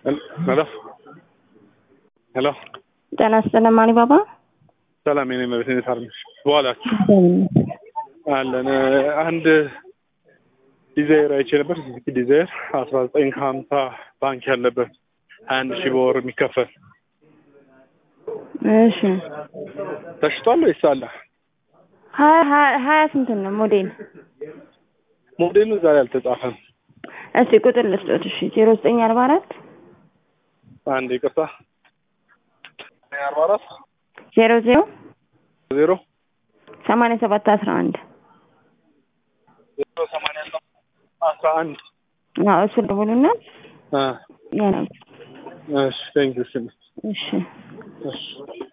ሄሎ ሄሎ ጤና ይስጥልን አሊባባ። ሰላም የኔ መቤት እንዴት አለሽ? በኋላችሁ አለን አንድ ዲዛይር አይቼ ነበር። ሱዙኪ ዲዛይር አስራ ዘጠኝ ከሀምሳ ባንክ ያለበት ሀያ አንድ ሺህ በወር የሚከፈል እሺ ተሽጧል ወይስ አለ? ሀያ ሀያ- ሀያ ስንት ነው ሞዴል? ሞዴሉ ዛሬ አልተጻፈም። እስቲ ቁጥር ልስጦት። እሺ ዜሮ ዘጠኝ አርባ አራት አንድ ይቅርታ አርባ አራት ዜሮ ዜሮ ዜሮ ሰማንያ ሰባት አስራ አንድ ዜሮ ሰማንያ አስራ አንድ አዎ እሱ ደውሉና አ ያ ነው። እሺ ቴንክ ዩ እሺ እሺ